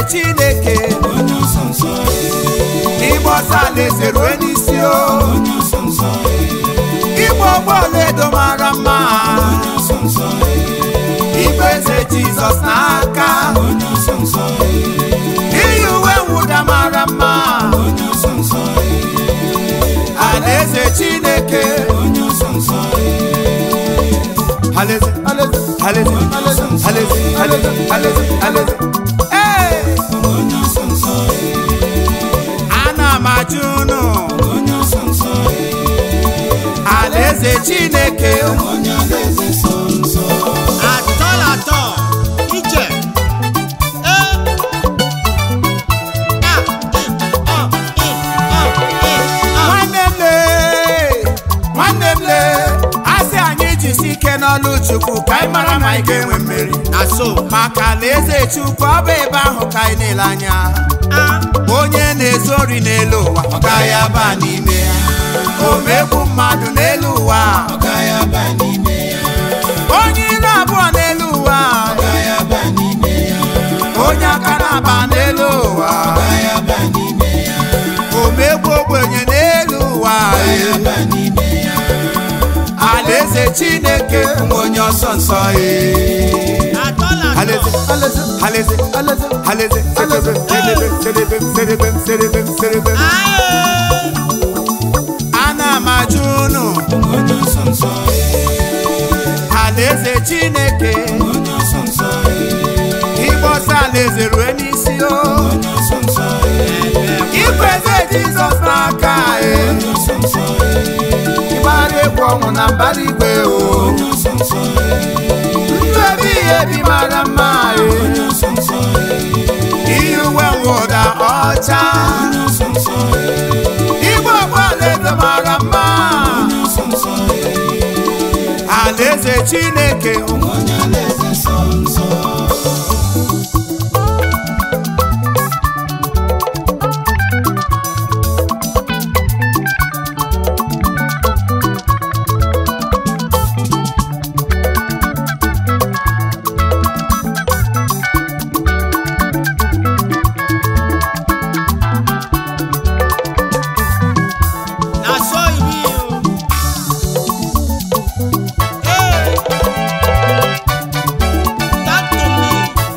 chineke onye ọsọ nsọ ịgba ọsọ alaeze rue n'isi o onye ọsọ nsọ ịgba ụgbọ ọlaedo mara mma onye ọsọ nsọ ibu eze jizọs n'aka onye ọsọ nsọ iyi uwe mwụda mara mma onye ọsọ nsọ alaeze chineke onye ọsọ nsọ alaeze alaeze alaeze alaeze alaeze alaeze alaeze alaeze ee onye ọsọ nsọ ana m ajụ unu onye ọsọ nsọ alaeze chineke onye alaeze nsọ nsọ atọl atọ ije ee a ị ọ ị ọ ị ọ nwanne m lee nwanne m lee asị anyị jisi ike n'ọlụ chukwu ka anyị mara ma anyị ga-enwe mmeri na so maka alaeze chukwu ọ bụ ebe ahụ ka anyị na-ele anya a onye na-ezu ori n'elu ụwa ọ gaghị aba n'ime ya omegbu mmadụ n'elu ụwa ọ gaghị aba n'ime ya onye ilu abụọ n'elu ụwa ọ gaghị aba n'ime ya onye aka na-aba n'elu ụwa ọ gaghị aba n'ime ya omegbu ogbenye n'elu ụwa ọ gaghị aba n'ime ya alaeze chineke nwe onye ọsọ nsọ ee. atọl atọ Alaeze, alaeze, alaeze, alaeze, alaeze, sedebe, sedebe, sedebe, sedebe, sedebe. aye ana m ajụ unu onye ọsọ nsọ alaeze chineke onye ọsọ nsọ ịgba ọsọ alaeze rue n'isi o onye ọsọ nsọ ikweze jizọs n'aka e onye ọsọ nsọ ịgbara egwu ọnwụ na mbara igwe o onye ọsọ nsọ ndụ ebighị ebi mara mma e onye ọsọ nsọ iyi uwe mwụda ọcha onye ọsọ nsọ igwe ọgbalaedo mara mma onye ọsọ nsọ alaeze chineke onye alaeze nsọ nsọ na so iri o ee talk to me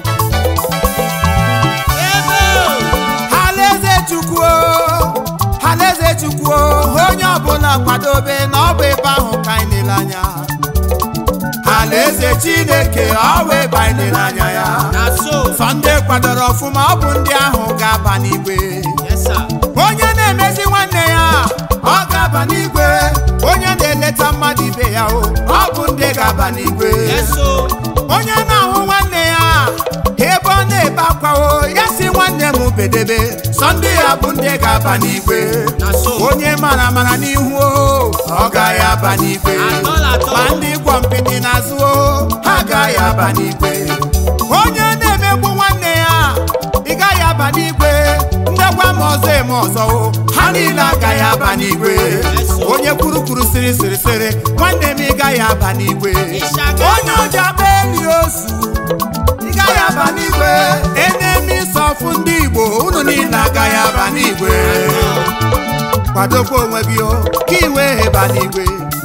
ebe o alaeze chukwu o, alaeze chukwu o, onye ọbụla kwadobe na ọ bụ ebe ahụ ka anyị na-ele anya alaeze chineke ọ bụ ebe anyị na-ele anya ya na so sọ ndị kwadoro ọfụma ọ bụ ndị ahụ ga-aba n'igwe yes sir onye na-emezi nwanne ya ọ ga-aba n'igwe onye na-eleta mmadụ ibe ya o ọ bụ ndị ga-aba n'igwe yes o onye na-ahụ nwanne ya ebe ọ na-ebe akwa o ya si nwanne m bedebe sọ ndị ya bụ ndị ga-aba n'igwe na so onye mara mara n'ihu o ọ gaghị aba n'igwe atọl atọ ma ndị gwọ mpịtị n'azụ o ha agaghị aba n'igwe onye na-emegbu nwanne ya ị gaghị aba n'igwe ndekwa ma ọzọ eme ọzọ o ha niile agaghị aba n'igwe onye kwurukwuru sịrị sịrị sịrị nwanne m ị gaghị aba n'igwe Ịshaga. onye oji akpa eli ozu ị gaghị aba n'igwe enemi sọfụ ndị igbo unu niile agaghị aba n'igwe kwadokwa onwe gị o ka ị wee heba n'igwe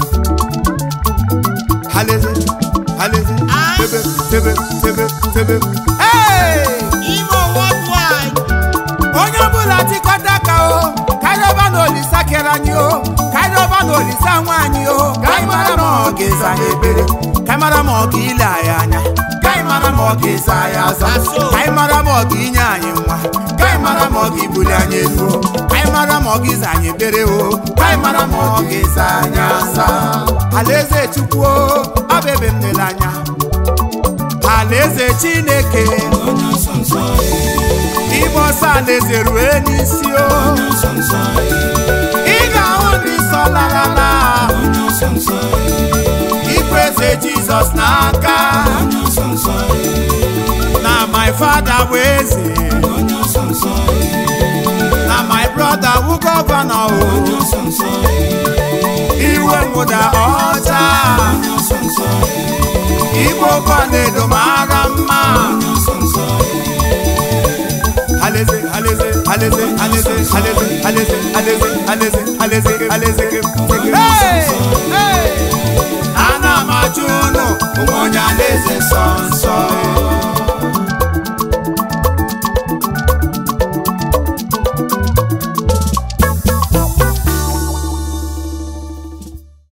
haleze haleze Ah. tebe tebe tebe tebe Hey! imo worldwide onye ọbụla tikọta aka o karịọba na olisa kere anyị o karịọba na olisa nwe anyị o ka anyị mara ma ọ ga-eza anyị ekpere ka anyị mara ma ọ ga-ile anyị anya ka anyị mara ma ọ ga-eza anyị aza Aso. ka anyị mara ma ọ ga-inye anyị nwa ka anyị mara ma ọ ga-ebuli anyị elu o ka anyị mara ma ọ ga-iza anyị ekpere o ka anyị mara ma ọ ga-eza anyị aza alaeze chukwu o ọ bụ ebe m nele anya alaeze chineke onye ọsọ nsọ Igbe ọsọ alaeze rue n'isi o onye ọsọ nsọ ị ga-ahụ ndị nsọ larala onye ọsọ nsọ ikwe eze jizọs n'aka onye ọsọ nsọ na my father bụ eze onye ọsọ nsọ na my brother bụ gọvanọ o onye ọsọ nsọ iwe mwụda ọcha onye ọsọ nsọ igbo ọlaedo mara mma onye ọsọ nsọ alaeze alaeze alaeze alaeze alaeze alaeze alaeze alaeze alaeze alaeze Hey! Hey!